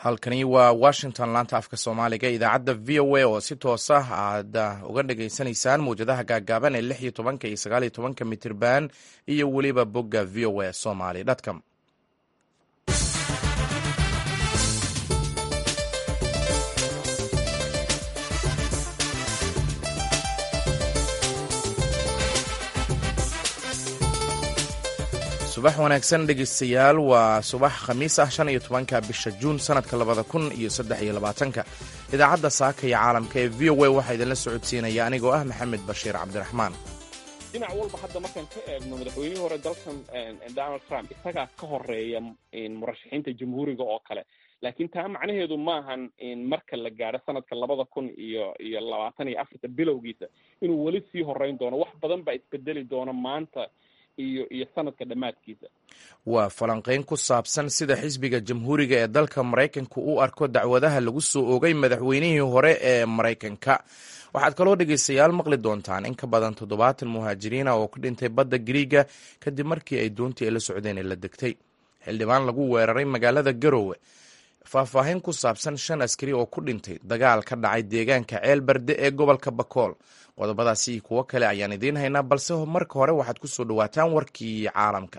halkani waa washington laanta afka soomaaliga idaacadda v o a oo si toosa aad uga dhagaysanaysaan mawjadaha gaagaaban ee lix iyo tobanka iyo sagaal iyo tobanka mitirban iyo weliba bogga v o a somaly com subax wanaagsan dhegeystayaal waa subax khamiis ah shan iyo tobanka bisha juun sanadka labada kun iyo saddex iyo labaatanka idaacadda saaka iyo caalamka ee v o a waxaa idinla socodsiinaya anigoo ah maxamed bashiir cabdiraxmaan dhinac walba hadda markaan ka eegno madaxweynihii hore dalkan donald trump isagaa ka horeeya murashaxiinta jamhuuriga oo kale laakiin taa macnaheedu maahan marka la gaadho sanadka labada kun iyo iyo labaatan iyo afarta bilowgiisa inuu weli sii horeyn doono wax badan baa isbedeli doona maanta iyo iyo sanadka dhammaadkiisa waa falanqeyn ku saabsan sida xisbiga jamhuuriga ee dalka maraykanka u arko dacwadaha lagu soo oogay madaxweynihii hore ee maraykanka waxaad kaloo dhegeystayaal maqli doontaan in ka badan toddobaatan muhaajiriina oo ku dhintay badda gariiga kadib markii ay doontii ay la socdeen ee la degtay xildhibaan lagu weeraray magaalada garowe faahfaahin ku saabsan shan askari oo ku dhintay dagaal ka dhacay deegaanka ceel barde ee gobolka bakool qodobadaasi iyo kuwo kale ayaan idiin haynaa balse marka hore waxaad ku soo dhowaataan warkii caalamka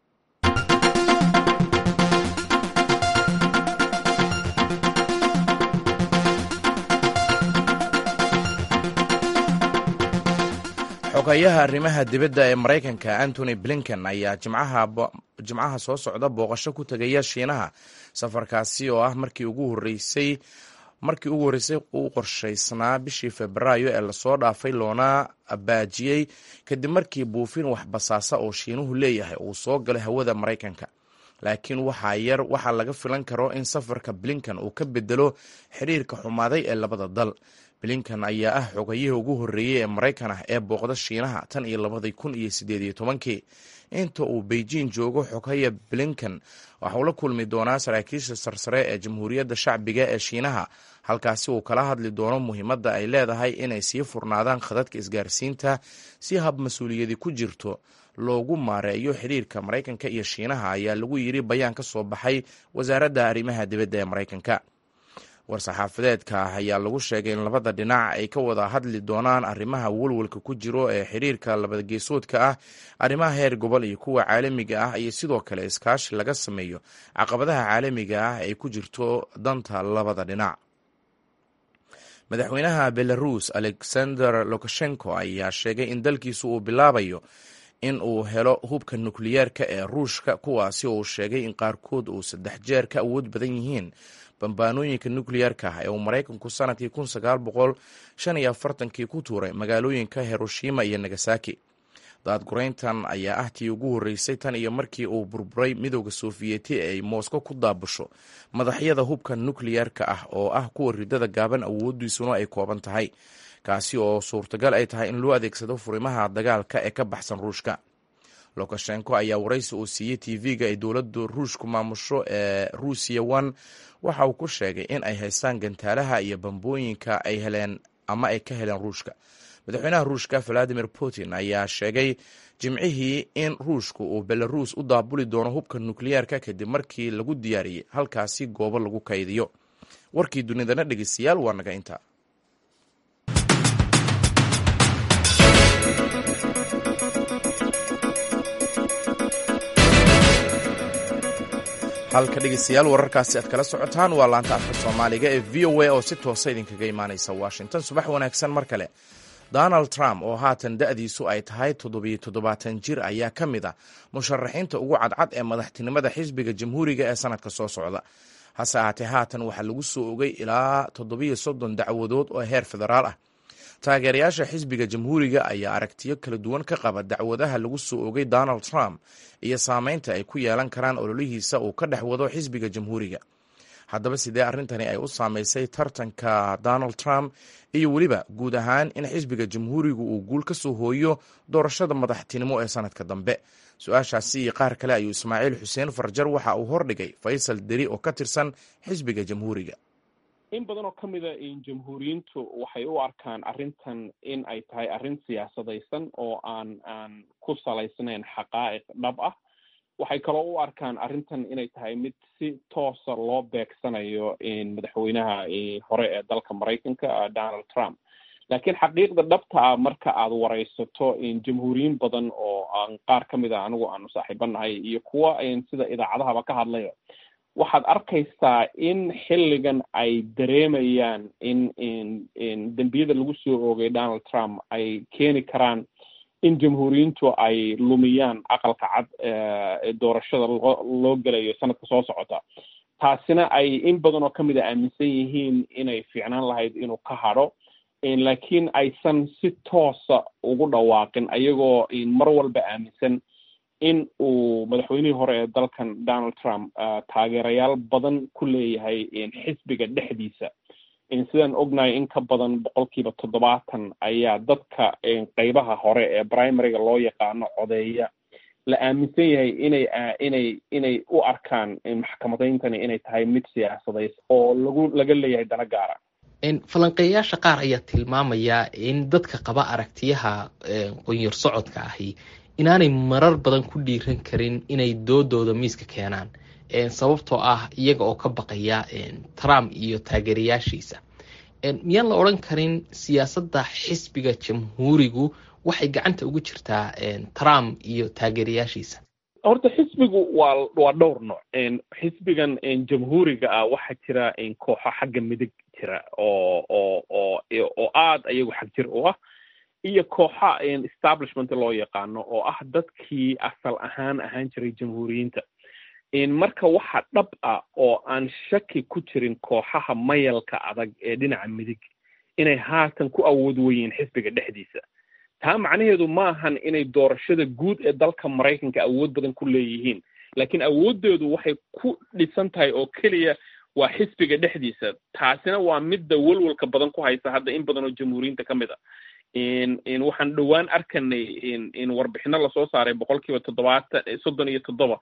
xogayaha arrimaha dibadda ee maraykanka antony blinken ayaa jimcaha soo socda booqasho ku tegaya shiinaha safarkaasi oo ah markii ugu horeysay markii ugu horreysay uu qorshaysnaa bishii febraayo ee lasoo dhaafay loona baajiyey kadib markii buufin waxbasaasa oo shiinuhu leeyahay uu soo galay hawada maraykanka laakiin waxaa yar waxaa laga filan karo in safarka blinkan uu ka bedelo xiriirka xumaaday ee labada dal blinkan ayaa ah xogayihii ugu horreeyey ee maraykan ah ee booqda shiinaha tan iyo labadii kun iyo sideed iyo tobankii inta uu beijing joogo xogaya blinkan waxauu la kulmi doonaa saraakiisha sarsare ee jamhuuriyadda shacbiga ee shiinaha halkaasi uu kala hadli doono muhiimadda ay leedahay inay sii furnaadaan khadadka isgaarsiinta si hab mas-uuliyadi ku jirto loogu maareeyo xiriirka maraykanka iyo shiinaha ayaa lagu yiri bayaan ka soo baxay wasaaradda arrimaha dibadda ee maraykanka war-saxaafadeedka ah ayaa lagu sheegay in labada dhinac ay ka wada hadli doonaan arrimaha walwalka ku jiro ee xiriirka labadageesoodka ah arrimaha heer gobol iyo kuwa caalamiga ah iyo sidoo kale iskaashi laga sameeyo caqabadaha caalamiga ah ay ku jirto danta labada dhinac madaxweynaha belarus alexander lukashenko ayaa sheegay in dalkiisu uu bilaabayo in uu helo hubka nukliyeerka ee ruushka kuwaasi oo uu sheegay in qaarkood uu saddex jeer ka awood badan yihiin bambaanooyinka nukliyerka ah ee uu maraykanku sanadkii kun sagaal boqol shan iyo afartankii ku tuuray magaalooyinka hiroshima iyo nagasaki daadgureyntan ayaa ah tii ugu horreysay tan iyo markii uu burburay midooda sofiyeeti ee ay moosko ku daabusho madaxyada hubka nukliyerka ah oo ah kuwa ridada gaaban awoodiisuna ay kooban tahay kaasi oo suurtagal ay tahay in loo adeegsado furimaha dagaalka ee ka baxsan ruushka lukashenko ayaa waraysi uu siiyey tv-ga ay dowladda ruushku maamusho ee ruusiya one waxa uu ku sheegay in ay haystaan gantaalaha iyo bambooyinka ay heleen ama ay ka heleen ruushka madaxweynaha ruushka valadimir putin ayaa sheegay jimcihii in ruushku uu belarus u daabuli doono hubka nukliyeerka kadib markii lagu diyaariyey halkaasi goobo lagu kaydiyo warkii dunidana dhegeystayaal waa naga intaa halka dhegeystayaal wararkaasi aad kala socotaan waa laanta afka soomaaliga ee v o a oo si toosa idinkaga imaaneysa washington subax wanaagsan mar kale donald trump oo haatan da-diisu ay tahay toddobiyo toddobaatan jir ayaa ka mid ah musharaxiinta ugu cadcad ee madaxtinimada xisbiga jamhuuriga ee sanadka soo socda hase ahaatee haatan waxaa lagu soo ogay ilaa toddobiyo soddon dacwadood oo heer federaal ah taageerayaasha xisbiga jamhuuriga ayaa aragtiyo kala duwan ka qaba dacwadaha lagu soo ogay donald trump iyo saameynta ay ku yeelan karaan ololihiisa uu ka dhex wado xisbiga jamhuuriga haddaba sidee arrintani ay u saameysay tartanka donald trump iyo weliba guud ahaan in xisbiga jamhuurigu uu guul ka soo hooyo doorashada madaxtinimo ee sanadka dambe su-aashaasi iyo qaar kale ayuu ismaaciil xuseen farjar waxa uu hordhigay faysal deri oo ka tirsan xisbiga jamhuuriga in badan oo ka mida jamhuuriyiintu waxay u arkaan arrintan in ay tahay arrin siyaasadaysan oo aan aan ku salaysnayn xaqaa'iq dhab ah waxay kaloo u arkaan arrintan inay tahay mid si toosa loo beegsanayo madaxweynaha hore ee dalka maraykanka donald trump laakiin xaqiiqda dhabta ah marka aad waraysato jamhuuriyiin badan oo aan qaar ka mid a anigu aanu saaxiibanahay iyo kuwa sida idaacadahaba ka hadlaya waxaad arkaysaa in xilligan ay dareemayaan in in dembiyada lagu soo oogay donald trump ay keeni karaan in jamhuuriyiintu ay lumiyaan aqalka cad ee doorashada loo loo gelayo sanadka soo socota taasina ay in badan oo kamid a aaminsan yihiin inay fiicnaan lahayd inuu ka hadho laakiin aysan si toosa ugu dhawaaqin ayagoo mar walba aaminsan in uu madaxweynihii hore ee dalkan donald trump taageerayaal badan ku leeyahay xisbiga dhexdiisa sidaan ognahay in ka badan boqolkiiba toddobaatan ayaa dadka qeybaha hore ee primaryga loo yaqaano codeeya la aaminsan yahay inay inay inay u arkaan maxkamadayntani inay tahay mid siyaasadays oo lagu laga leeyahay dana gaara falanqeeyayaasha qaar ayaa tilmaamaya in dadka qaba aragtiyaha qonyor socodka ahi inaanay marar badan ku dhiiran karin inay doodooda miiska keenaan sababtoo ah iyaga oo ka baqaya trump iyo taageerayaashiisa miyaan la odhan karin siyaasadda xisbiga jamhuurigu waxay gacanta ugu jirtaa trump iyo taageerayaashiisa horta xisbigu waa waa dhowr nooc xisbigan jamhuuriga ah waxaa jira kooxo xagga midig jira oo oo oo oo aada ayagu xag jir u ah iyo kooxa establishment loo yaqaano oo ah dadkii asal ahaan ahaan jiray jamhuuriyiinta marka waxa dhab ah oo aan shaki ku jirin kooxaha mayalka adag ee dhinaca midig inay haatan ku awood weyiin xisbiga dhexdiisa taa macnaheedu maahan inay doorashada guud ee dalka maraykanka awood badan ku leeyihiin laakiin awooddeedu waxay ku dhisan tahay oo keliya waa xisbiga dhexdiisa taasina waa midda welwelka badan ku haysa hadda in badan oo jamhuuriyiinta ka mid a waxaan dhowaan arkanay in warbixino lasoo saaray boqol kiiba toddobaatan soddon iyo toddoba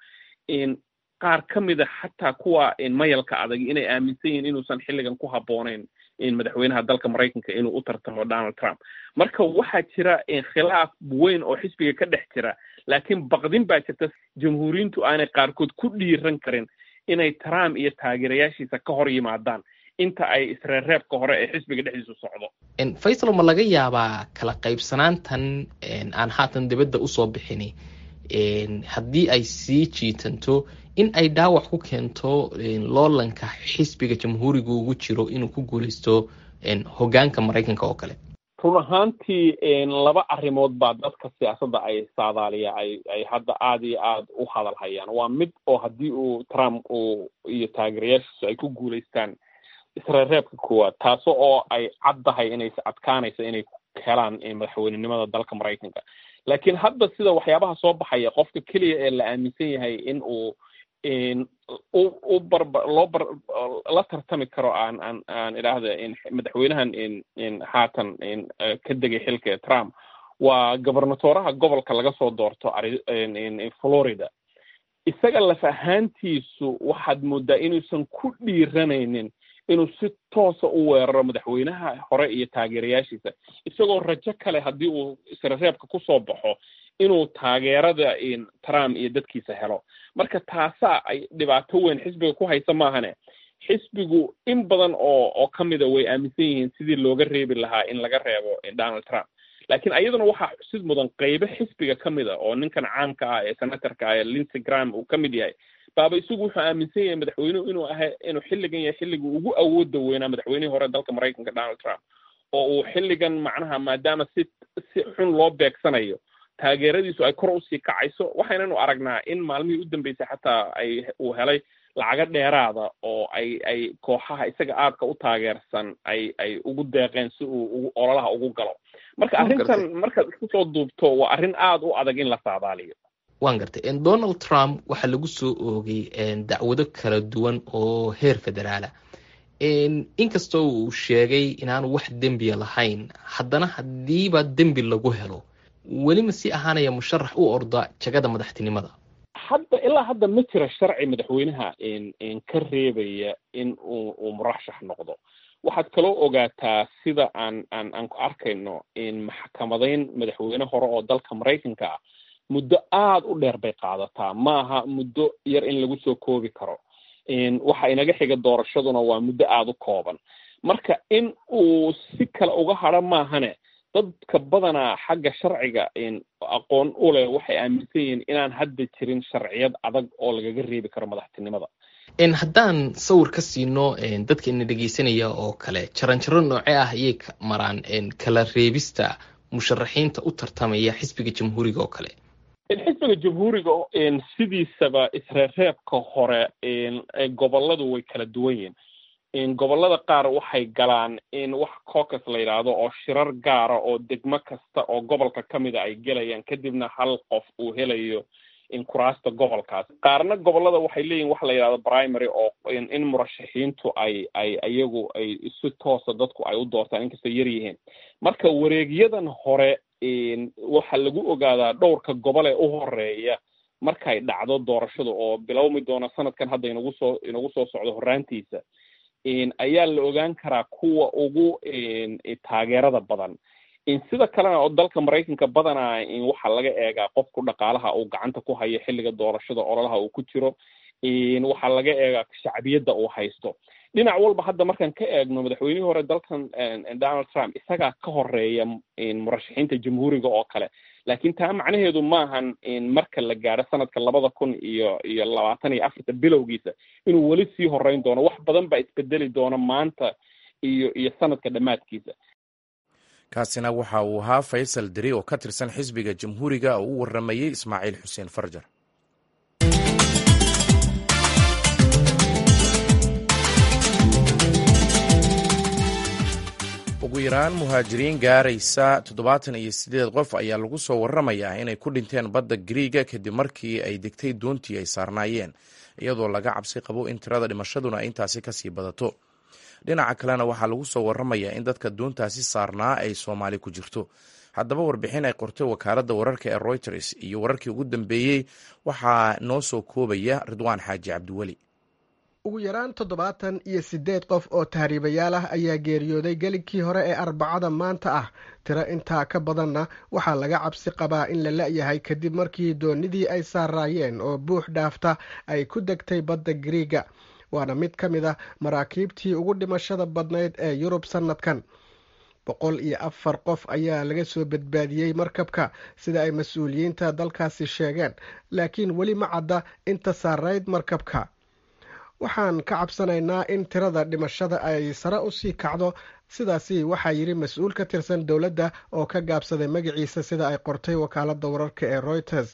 qaar ka mid a xataa kuwa mayalka adag inay aaminsan yihiin inuusan xilligan ku habbooneyn madaxweynaha dalka maraykanka inuu u tartamo donald trump marka waxaa jira khilaaf weyn oo xisbiga ka dhex jira laakiin baqdin baa jirta jamhuuriyiintu aanay qaarkood ku dhiiran karin inay trump iyo taageerayaashiisa ka hor yimaadaan inta ay isreerreebka hore ee xisbiga dhexdiisu socdo faysal ma laga yaabaa kala qaybsanaantan aan haatan dibadda usoo bixini haddii ay sii jiitanto in ay dhaawac ku keento loolanka xisbiga jamhuuriga ugu jiro inuu ku guuleysto hogaanka maraykanka oo kale run ahaantii laba arrimood baa dadka siyaasadda ay saadaaliya ay ay hadda aada iyo aada u hadal hayaan waa mid oo haddii uu trump uu iyo taageerayaashiisu ay ku guulaystaan isreerreebka koowaad taaso oo ay caddahay inay adkaanayso inay helaan madaxweynenimada dalka maraykanka laakiin hadda sida waxyaabaha soo baxaya qofka keliya ee la aaminsan yahay in uu u barba loo bar la tartami karo aan aan aan idhaahda madaxweynahan haatan ka degay xilka trump waa gobernatoraha gobolka laga soo doorto florida isaga laf ahaantiisu waxaad moodaa inuusan ku dhiiranaynin inuu si toosa u weeraro madaxweynaha hore iyo taageerayaashiisa isagoo rajo kale haddii uu isrereebka kusoo baxo inuu taageerada trump iyo dadkiisa helo marka taasaa ay dhibaato weyn xisbiga ku haysa maahane xisbigu in badan oo oo ka mida way aaminsan yihiin sidii looga reebi lahaa in laga reebo donald trump laakiin ayaduna waxaa xusid mudan qeybo xisbiga ka mid a oo ninkan caamka ah ee senatorka ah ee lindsey gram uu ka mid yahay baaba isagu wuxuu aaminsan yahay madaxweynuhu inuu aha inuu xilligan yahay xilligii ugu awooda weynaa madaxweynihii hore dalka maraykanka donald trump oo uu xilligan macnaha maadaama si si xun loo beegsanayo taageeradiisu ay kor usii kacayso waxaynanu aragnaa in maalmihii u dambeysay xataa ay uu helay lacago dheeraada oo ay ay kooxaha isaga aadka u taageersan ay ay ugu deeqeen si uu ugu ololaha ugu galo marka arrintan markaad isku soo duubto waa arrin aada u adag in la saadaaliyo waan gartay donald trump waxaa lagu soo oogay dacwado kala duwan oo heer federaala inkastoo uu sheegay inaanu wax dembiya lahayn haddana haddiiba dembi lagu helo weli ma sii ahaanaya musharax u orda jagada madaxtinimada hadda ilaa hadda ma jira sharci madaxweynaha ka reebaya in uu uu murashax noqdo waxaad kaloo ogaataa sida aan aan aan ku arkayno maxkamadayn madaxweyne hore oo dalka maraykanka ah muddo aada u dheer bay qaadataa maaha muddo yar in lagu soo koobi karo waxa inaga xiga doorashaduna waa muddo aada u kooban marka in uu si kale uga hadro maahane dadka badanaa xagga sharciga aqoon u leh waxay aaminsan yihiin inaan hadda jirin sharciyad adag oo lagaga reebi karo madaxtinimada haddaan sawir ka siino dadka ina dhegeysanaya oo kale jaranjaro noocee ah ayay maraan kala reebista musharaxiinta u tartamaya xisbiga jamhuuriga oo kale xisbiga jamhuuriga sidiisaba isreereebka hore goboladu way kala duwan yihiin gobolada qaar waxay galaan in wax cocus la yidhaahdo oo shirar gaara oo degmo kasta oo gobolka ka mida ay gelayaan kadibna hal qof uu helayo kuraasta gobolkaas qaarna gobolada waxay leeyihin waxa la yidhahdo primary oo in murashaxiintu ay ay iyagu ay si toosa dadku ay u doortaan inkastoo yar yihiin marka wareegyadan hore waxaa lagu ogaadaa dhowrka gobol ee u horeeya markay dhacdo doorashadu oo bilowmi doona sanadkan hadda inagu soo inagu soo socdo horraantiisa ayaa la ogaan karaa kuwa ugu taageerada badan sida kalena oo dalka maraykanka badanaa waxaa laga eegaa qofku dhaqaalaha uu gacanta ku hayo xilliga doorashada ololaha uu ku jiro waxaa laga eegaa shacbiyadda uu haysto dhinac walba hadda markaan ka eegno madaxweynihii hore dalkan donald trump isagaa ka horeeya murashaxiinta jamhuuriga oo kale laakiin taa macnaheedu maahan marka la gaadho sanadka labada kun iyo iyo labaatan iyo afarta bilowgiisa inuu weli sii horeyn doono wax badan baa isbedeli doona maanta iyo iyo sanadka dhammaadkiisa kaasina waxa uu ahaa faysal deri oo ka tirsan xisbiga jamhuuriga oo u waramayey ismaaciil xuseen farjar ugu yaraan muhaajiriin gaaraysa toddobaatan iyo siddeed qof ayaa lagu soo waramayaa inay ku dhinteen badda gariiga kadib markii ay degtay doontii ay saarnaayeen iyadoo laga cabsi qabo in tirada dhimashaduna ay intaasi kasii badato dhinaca kalena waxaa lagu soo waramayaa in dadka doontaasi saarnaa ay soomaali ku jirto haddaba warbixin ay qortay wakaaladda wararka ee reuters iyo wararkii ugu dambeeyey waxaa noo soo koobaya ridwaan xaaji cabdiweli ugu yaraan toddobaatan iyo siddeed qof oo tahriibayaal ah ayaa geeriyooday gelinkii hore ee arbacada maanta ah tiro intaa ka badanna waxaa laga cabsi qabaa in la la-yahay kadib markii doonidii ay saaraayeen oo buux dhaafta ay ku degtay badda gariiga waana mid ka mid ah maraakiibtii ugu dhimashada badnayd ee yurub sannadkan boqol iyo afar qof ayaa laga soo badbaadiyey markabka sida ay mas-uuliyiinta dalkaasi sheegeen laakiin weli ma cadda inta saarayd markabka waxaan ka cabsanaynaa in tirada dhimashada ay sare usii kacdo sidaasi waxaa yidhi mas-uul ka tirsan dowladda oo ka gaabsaday magaciisa sida ay qortay wakaaladda wararka ee reuters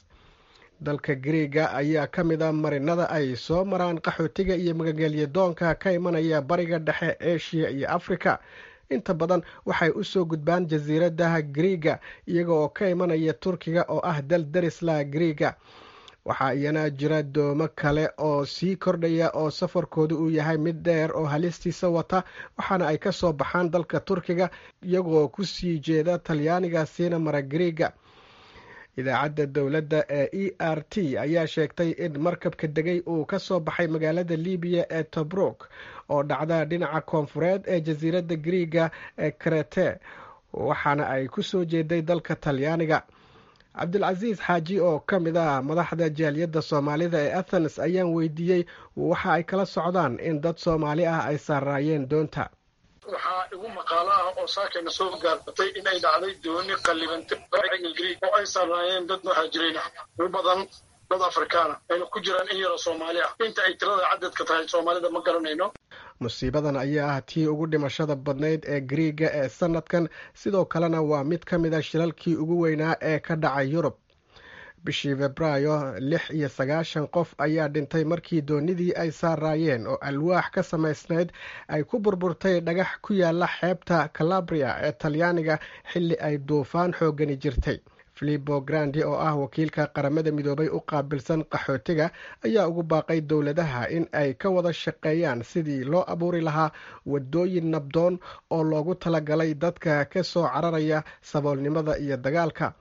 dalka gariiga ayaa ka mid a marinada ay soo maraan qaxootiga iyo magagelya doonka ka imanaya bariga dhexe eshiya iyo afrika inta badan waxay u soo gudbaan jasiiradaha gariiga iyaga oo ka imanaya turkiga oo ah dal darisla gariiga waxaa iyana jira doomo kale oo sii kordhaya oo safarkoodu uu yahay mid dheer oo halistiisa wata waxaana ay ka soo baxaan dalka turkiga iyagoo ku sii jeeda talyaaniga siina mara gariiga idaacadda dowladda ee e r t ayaa sheegtay in markabka degay uu ka soo baxay magaalada libiya ee tobruk oo dhacda dhinaca koonfureed ee jasiiradda gariiga ee krete waxaana ay ku soo jeeday dalka talyaaniga cabdilcasiis xaaji oo ka mid ah madaxda jaaliyadda soomaalida ee athens ayaan weydiiyey waxa ay kala socdaan in dad soomaali ah ay saaraayeen doonta waxaa igu maqaalo ah oo saakayna soo gaartay in ay dhacday dooni qallibantay griig oo ay saarnaayeen dad muhaajiriin ah u badan dad afrikaana ayna ku jiraan in yaroo soomaali ah inta ay tirada cadadka tahay soomaalida ma garanayno musiibadan ayaa ah tii ugu dhimashada badnayd ee gariiga ee sanadkan sidoo kalena waa mid ka mid a shilalkii ugu weynaa ee ka dhacay yurub bishii febraayo lix iyo sagaashan qof ayaa dhintay markii doonidii ay saaraayeen oo alwaax ka samaysnayd ay ku burburtay dhagax ku yaala xeebta calabria ee talyaaniga xilli ay duufaan xoogani jirtay filipo grandi oo ah wakiilka qaramada midoobay u qaabilsan qaxootiga ayaa ugu baaqay dowladaha in ay ka wada shaqeeyaan sidii loo abuuri lahaa wadooyin nabdoon oo loogu talagalay dadka ka soo cararaya saboolnimada iyo dagaalka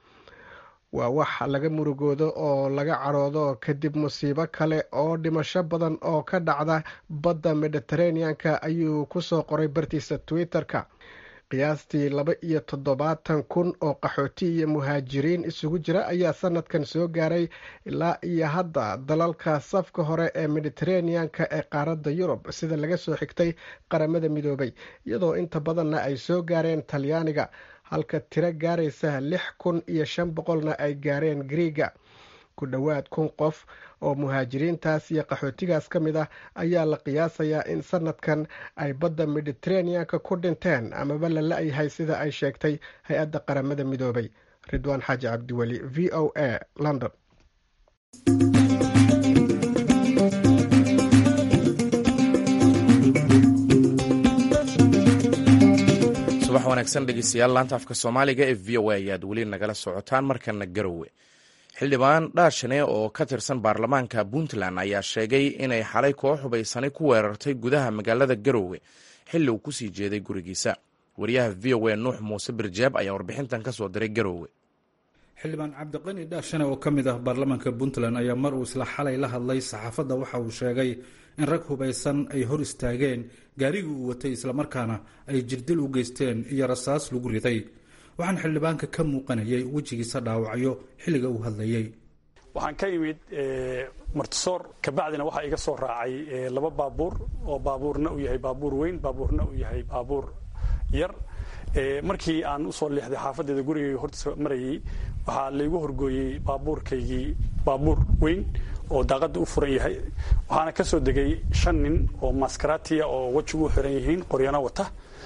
waa wax laga murugoodo oo laga caroodo kadib musiibo kale oo dhimasho badan oo ka dhacda badda mediteraneanka ayuu ku soo qoray bartiisa twitter-ka qiyaastii laba iyo toddobaatan kun oo qaxooti iyo muhaajiriin isugu jira ayaa sanadkan soo gaaray ilaa iyo hadda dalalka safka hore ee mediteraneanka ee qaaradda yurub sida laga soo xigtay qaramada midoobay iyadoo inta badanna ay soo gaareen talyaaniga halka tiro gaaraysa lix kun iyo shan boqolna ay gaareen griiga ku dhowaad kun qof oo muhaajiriintaas iyo qaxootigaas ka mid ah ayaa la qiyaasayaa in sanadkan ay badda mediteraneanka ku dhinteen amaba la la-yahay sida ay sheegtay hay-adda qaramada midoobay ridwaan xaaji cabdiweli v o a london subax wanaagsan dhegeystayaal laanta afka soomaaliga ee v o a ayaad weli nagala socotaan markana garowe xildhibaan dhaashane oo ka tirsan baarlamaanka puntland ayaa sheegay inay xalay koox hubaysani ku weerartay gudaha magaalada garowe xilli uu kusii jeeday gurigiisa wariyaha v o a nuux muuse birjeeb ayaa warbixintan ka soo diray garowe xildhibaan cabdiqani dhaashane oo ka mid ah baarlamaanka puntland ayaa mar uu isla xalay la hadlay saxaafadda waxa uu sheegay in rag hubaysan ay hor istaageen gaarigii uu watay islamarkaana ay jirdil u geysteen iyo rasaas lagu riday waxaan xildhibaanka ka muuqanayay wejigiisa dhaawacyo xilliga uu hadlayey waxaan ka imid martisoor kabacdina waxaa iga soo raacay laba baabuur oo baabuurna uu yahay baabuur weyn baabuurna uu yahay baabuur yar markii aan usoo leexday xaafadeeda gurigayga hortiisa marayay waxaa laygu horgooyey baabuurkaygii baabuur weyn oo daaqada u furan yahay waxaana ka soo degay shan nin oo maskaratiya oo wejigu u xiran yihiin qoryano wata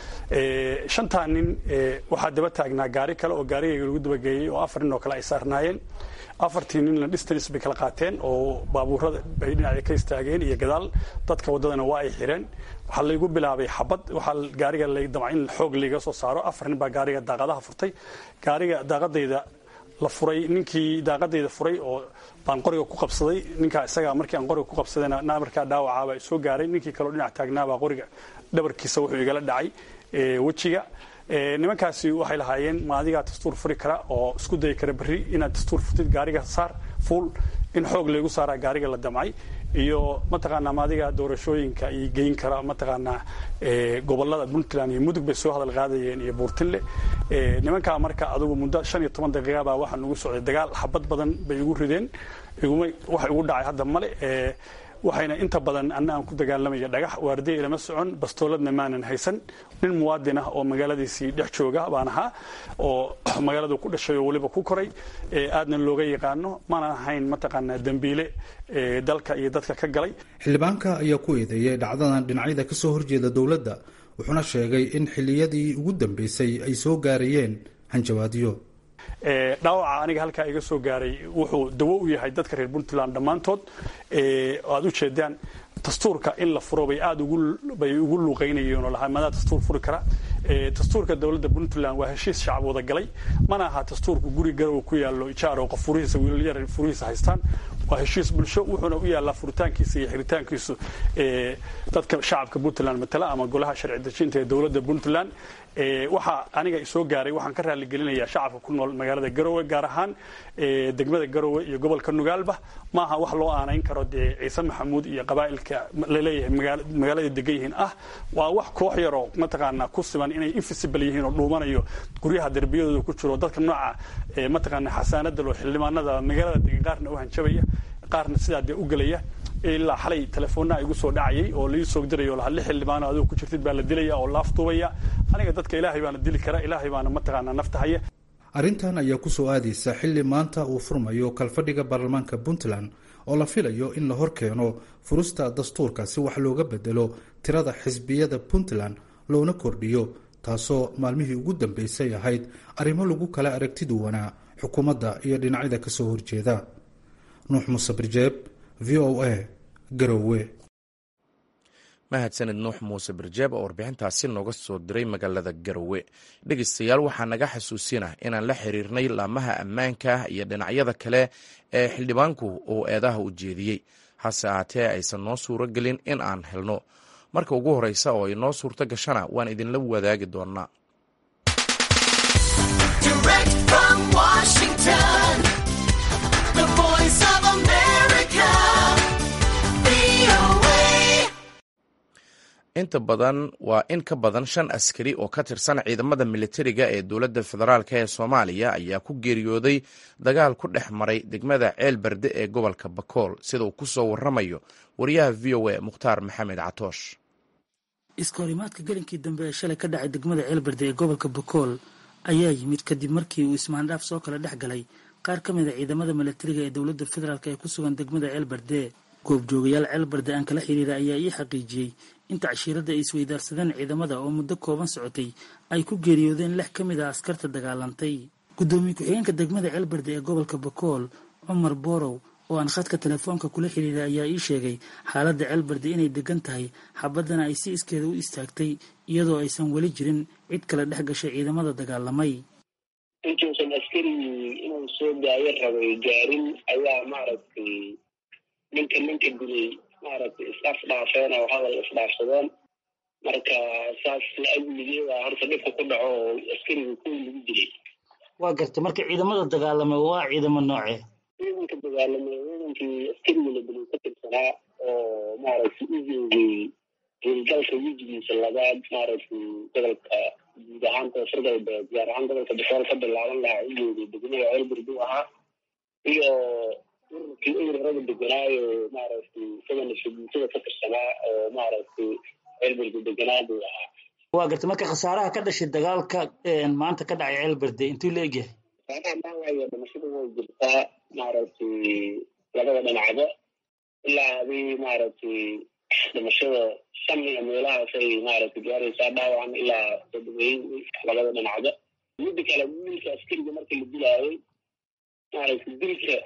shantaa nin waxaa daba taagnaa gaari kale oo gaarigayga lagu dabageeyey oo afar nin oo kale ay saarnaayeen afartii ninna distance bay kala qaateen oo baabuurada bay dhinaca ka istaageen iyo gadaal dadka waddadana waa ay xireen waxaa laygu bilaabay xabad waxaa gaariga lay damca in xoog layga soo saaro afar nin baa gaariga daaqadaha furtay gaariga daaqadayda la furay ninkii daaqadayda furay oo baan qoriga ku qabsaday ninkaa isagaa markii aan qoriga ku qabsadayna markaa dhaawacaabaa soo gaaray ninkii kaleo dhinac taagnaabaa qoriga dhabarkiisa wuxuu igala dhacay wejiga nimankaasi waxay lahaayeen ma adigaa dastuur furi kara oo isku dayi kara berri inaad dastuur furtid gaariga saar fuul in xoog laygu saaraa gaariga la damcay iyo mataqaanaa maadiga doorashooyinka iyo geyn kara mataqaanaa gobolada puntland iyo mudug bay soo hadal qaadayeen iyo buurtinle nimankaa marka adugu muddo shan iyo toban daqiiqa baa waxaa nugu socday dagaal xabad badan bay igu rideen iguma waxa igu dhacay hadda male waxayna inta badan anna aan ku dagaalamaya dhagax waardiya ilama socon bastooladna maanan haysan nin muwaadin ah oo magaaladiisii dhex jooga baan ahaa oo magaaladu ku dhashay oo weliba ku koray aadna looga yaqaano maanan ahayn mataqaanaa dembiile dalka iyo dadka ka galay xildhibaanka ayaa ku eedeeyey dhacdadan dhinacyada ka soo horjeeda dowladda wuxuuna sheegay in xilliyadii ugu dambeysay ay soo gaarayeen hanjawaadyo dhaawaca aniga halkaa iga soo gaaray wuxuu dawo u yahay dadka reer puntland dhammaantood aad u jeedaan dastuurka in la furo bay aad bay ugu luuqaynayeen oo lahaa madaa dastuur furi kara dastuurka dowladda puntland waa heshiis shacab wada galay mana aha dastuurku guri garow ku yaallo ijaar oo qof furihiisa wiilal yar furihiisa haystaan waa heshiis bulsho wuxuuna u yaallaa furitaankiisa iyo xiritaankiisu dadka shacabka puntland matala ama golaha sharci dejinta ee dowladda puntland waxaa aniga isoo gaaray waxaan ka raaligelinayaa shacabka ku nool magaalada garowe gaar ahaan degmada garowe iyo gobolka nugaalba maaha wax loo aanayn karo dee ciise maxamuud iyo qabaa'ilka laleeyahay magaalada degan yihiin ah waa wax koox yaroo mataqaanaa ku siman inay invisible yihiin oo dhuumanayo guryaha derbiyadooda ku jiro dadka nooca mataqaanaa xasaanada loo xildhibaanada magaalada degan qaarna u hanjabaya qaarna sidaa dee u gelaya ilaa xalay telefoonaa igu soo dhacayay oo lai soo diraya oo lahaa lix xildhibaano adigo ku jirtid baa la dilaya oo laaftuubaya aniga dadka ilaahay baana dili kara ilaahay baana mataqaanaa nafta haya arrintan ayaa ku soo aadaysa xilli maanta uu furmayo kalfadhiga baarlamaanka puntland oo la filayo in la horkeeno furista dastuurka si wax looga bedelo tirada xisbiyada puntland loona kordhiyo taasoo maalmihii ugu dambeysay ahayd arrimo lagu kala aragti duwanaa xukuumadda iyo dhinacyada ka soo horjeeda nuux muuse birjeeb v o a garowe mahadsanid nuux muuse birjeeb oo warbixintaasi nooga soo diray magaalada garowe dhegeystayaal waxaa naga xasuusinah inaan la xiriirnay laamaha ammaanka iyo dhinacyada kale ee xildhibaanku uu eedaha u jeediyey hase ahaatee aysan noo suuro gelin in aan helno marka ugu horeysa oo ay noo suurto gashana waan idinla wadaagi doonaa inta badan waa in ka badan shan askari oo ka tirsan ciidamada militariga ee dowladda federaalk ee soomaaliya ayaa ku geeriyooday dagaal ku dhex maray degmada ceel berde ee gobolka bakool sida uu ku soo waramayo wariyaha v o a mukhtaar maxamed catoosh iskahorimaadka gelinkii dambe ee shalay ka dhacay degmada ceelberde ee gobolka bakool ayaa yimid kadib markii uu ismaandhaaf soo kala dhex galay qaar ka mid a ciidamada militariga ee dowladda federaalk ee ku sugan degmada ceelberde goobjoogayaal ceelberde aan kala xiriira ayaa ii xaqiijiyey inta cashiiradda ay isweydaarsadeen ciidamada oo muddo kooban socotay ay ku geeriyoodeen lix ka mid ah askarta dagaalantay guddoomiye ku-xigeenka degmada ceelberde ee gobolka bakool cumar boorow oo aan khadka telefoonka kula xiriiray ayaa ii sheegay xaaladda ceelberde inay degan tahay xabaddana ay si iskeeda u istaagtay iyadoo aysan weli jirin cid kale dhex gashay ciidamada dagaalamay intuusan askarigii inuu soo daayo rabay gaarin ayaa maaragtay ninka ninka dilay maaragtay isaf dhaafeen oo hadal isdhaafsadeen marka saas la-ajligeeda horta dhibka ku dhaco oo askariga kuwii lagu dilay waa gartay marka ciidamada dagaalamay waa ciidamo noocee ciidanka dagaalamay ciidankii askariga la dilay ka tirsanaa oo maaragtay u joogay howlgalka wejigiisa labaad maaragtay gobolka guud ahaan koonfur galbeed gaar ahaan gobolka bakool ka bilaaban lahaa u joogay degmada ceelbirdu ahaa iyo ururkii ururada deganaayo maaragtay isagana subuutada ka tirsanaa oo maaragtay ceelbirdu deganaa buu ahaa waa gartay marka khasaaraha ka dhashay dagaalka maanta ka dhacay ceelberde intuu la egyahay khasaaraha maawaayo dhimashada way jirtaa maaragtay labada dhinacba ilaa adii maaragtay dhimashada shan iyo meelahaasay maaragtay gaaraysaa dhaawacan ilaa toddobeyn labada dhinacba midda kale wiilka askariga marka la dilaayay maaragtay dilka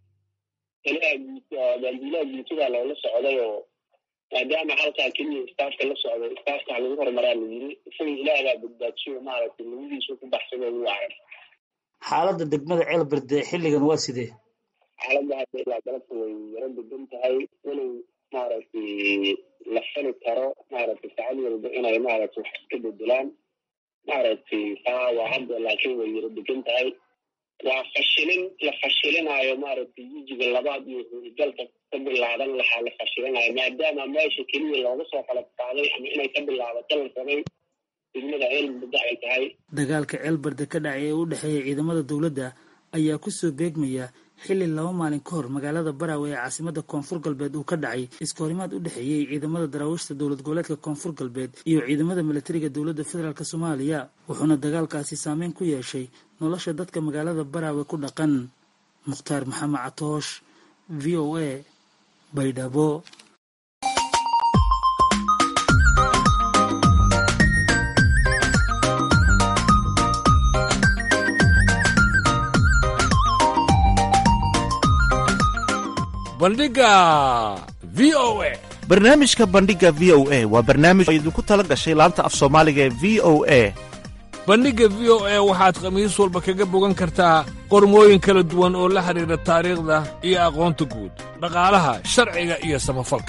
gaandiilaha guutada loola socday oo maadaama halkaa keliya istaafka la socday istaafka ha lagu horumaraa la yiri isaga ilaahbaa badbaadsiyo maaragtay labadiisu ku baxsado ugu wacan xaaladda degmada ceelberde xilligan waa sidee xaaladda hadda ilaa galabta way yaro degan tahay walow maaragtay la fali karo maaragtay saacad walba inay maaragtay wax iska bedelaan maaragtay taa waa hadda laakiin way yaro degan tahay waa fashilin la fashilinaayo maaragtay wejiga labaad iyo howlgalka ka bilaaban lahaa la fashilinayo maadaama meesha keliya looga soo qalab qaaday ama inay ka bilaabato la rabay degmada ceelberde ay tahay dagaalka ceelberde ka dhacay ee u dhexeeya ciidamada dowladda ayaa kusoo beegmaya xilli laba maalin ka hor magaalada baraawe ee caasimada koonfur galbeed uu ka dhacay iskahorimaad u dhexeeyey ciidamada daraawiishta dowlad goboleedka koonfur galbeed iyo ciidamada militariga dowladda federaalk soomaaliya wuxuuna dagaalkaasi saameyn ku yeeshay nolosha dadka magaalada baraawe ku dhaqan mukhtaar maxamed catoosh v o a baydhabo bandhiga v o a barnaamijka bandhiga v o a waa barnaamij oo idinku tala gashay laanta af soomaaliga ee v o a bandhigga v o a waxaad khamiis walba kaga bogan kartaa qormooyin kala duwan oo la xidhiidha taariikhda iyo aqoonta guud dhaqaalaha sharciga iyo samafalka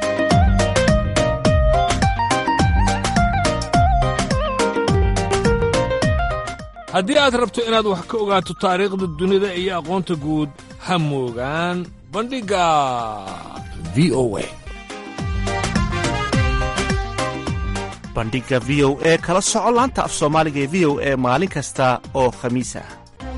haddii aad rabto inaad wax ka ogaato taariikhda dunida iyo aqoonta guud ha moogaan bandhigga v o a bandhigga v o e kala soco laanta af soomaaliga ee v o e maalin kasta oo khamiis ah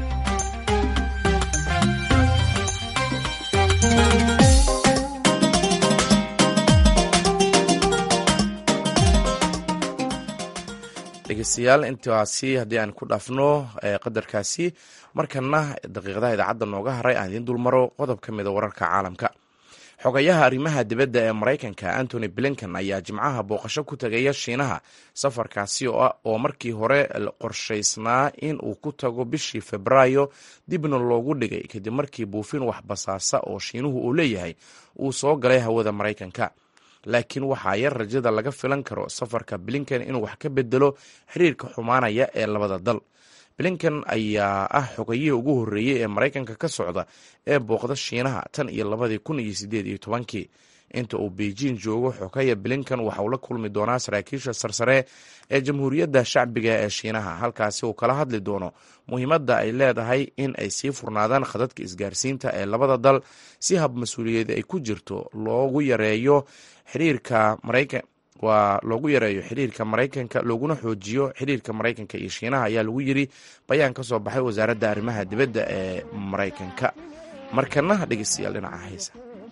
dhegeystayaal intaasi haddii aan ku dhaafno qadarkaasi markana daqiiqadaha idaacadda nooga haray aan idiin dulmaro qodob ka mida wararka caalamka xogayaha arrimaha dibadda ee maraykanka antony blinken ayaa jimcaha booqasho ku tegaya shiinaha safarkaasi oo markii hore qorshaysnaa in uu ku tago bishii febraayo dibna loogu dhigay kadib markii buufin waxbasaasa oo shiinuhu uu leeyahay uu soo galay hawada maraykanka laakiin waxaa yar rajada laga filan karo safarka blinken inuu wax ka bedelo xiriirka xumaanaya ee labada dal blinken ayaa ah xogayihii ugu horreeyey ee maraykanka ka socda ee booqda shiinaha tan iyo labadii kun iyo sideed iyo tobankii inta uu beijing joogo xogaya blinken waxauu la kulmi doonaa saraakiisha sarsare ee jamhuuriyadda shacbiga ee shiinaha halkaasi uu kala hadli doono muhiimadda ay leedahay in ay sii furnaadaan khadadka isgaarsiinta ee labada dal si hab mas-uuliyad ay ku jirto loogu yareeyo xiriirka maraykan waa loogu yareeyo xiriirka maraykanka looguna xoojiyo xiriirka maraykanka iyo shiinaha ayaa lagu yiri bayaan ka soo baxay wasaaradda arrimaha dibadda ee maraykanka markana dhegeystayaal dhinaca haysa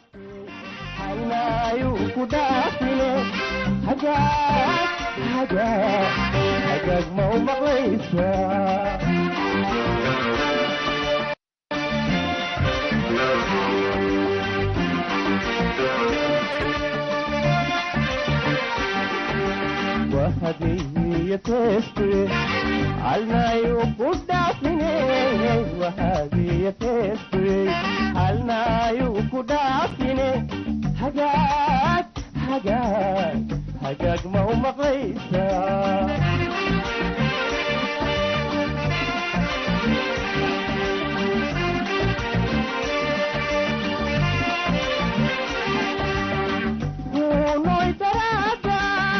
hagaag ma u maqlaysaa Unoy darada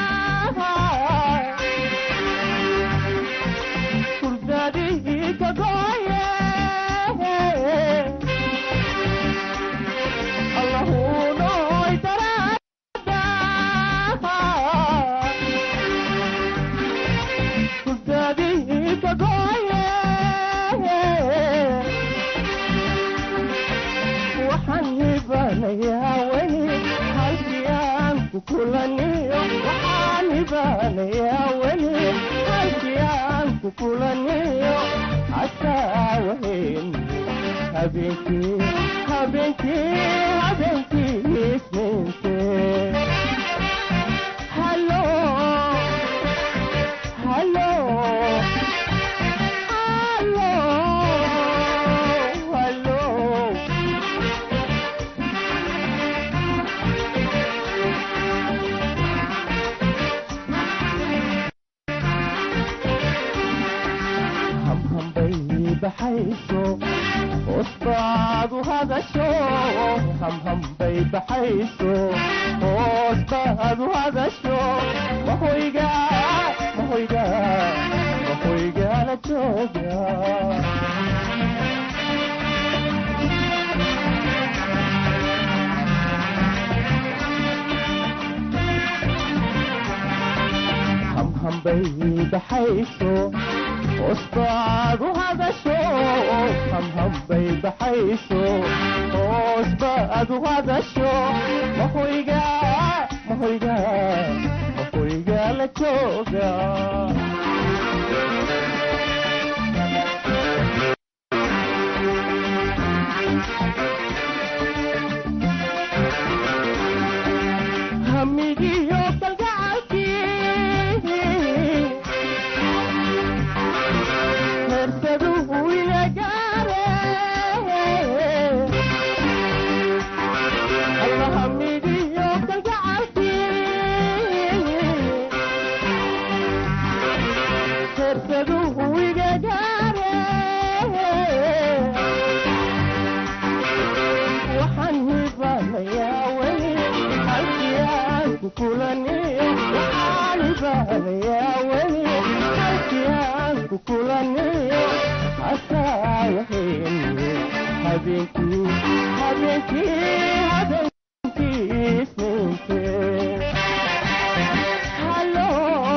Kurdadihi kagoye Allah unoy darada Kurdadihi kagoye waxaan hibanayaa weli halkii aan ku kulaniyo waxaan hibanayaa weli halkii aan ku kulaniyo casaa wahen habeenkii habeenkii habeenkii isniinte halo halo halo halo hamhambay baxayso hoosbaadu hadasho hamhambay baxayso hoosbaadu hadasho mahoyga mahoyga mahoygala jooga hamhambay baxayso hoosbaadu hadasho hamhambay baxayso hoosbaadu hadasho mahoyga mahoyga mahoyga la jooga hamigiyo kalgacalkii hersaduhu ila gaare alla hamigiyo kalgacalkii hersaduhu iga gaare waxaan hibanayaa weli halkii aan ku kulaniyo waxaan hibanayaa weli halkii aan ku kulaniyo hasaa wahen habeenkii habeenkii habeenkii isniinte halo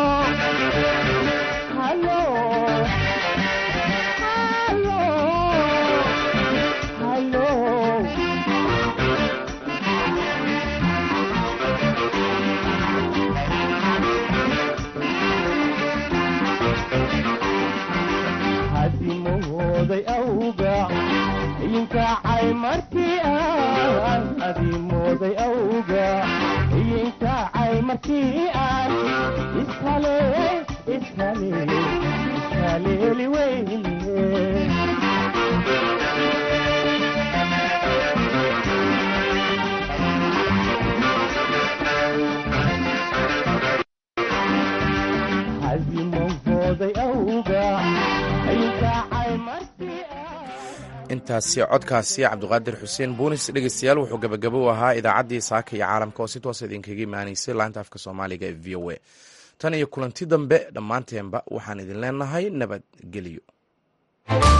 halo halo halo hadimooday awga iyinkacay markii aan hadimooday awga iyinkacay markii aan ishale ishale ishaleeli weyne hadimooday awga iyinkacay markii intaasi codkaasi cabdiqaadir xuseen buunis dhegeystayaal wuxuu gabagabo u ahaa idaacaddii saaka iyo caalamka oo si toos idinkaga imaanaysay laanta afka soomaaliga ee v o a tan iyo kulanti dambe dhammaanteenba waxaan idin leenahay nabadgelyo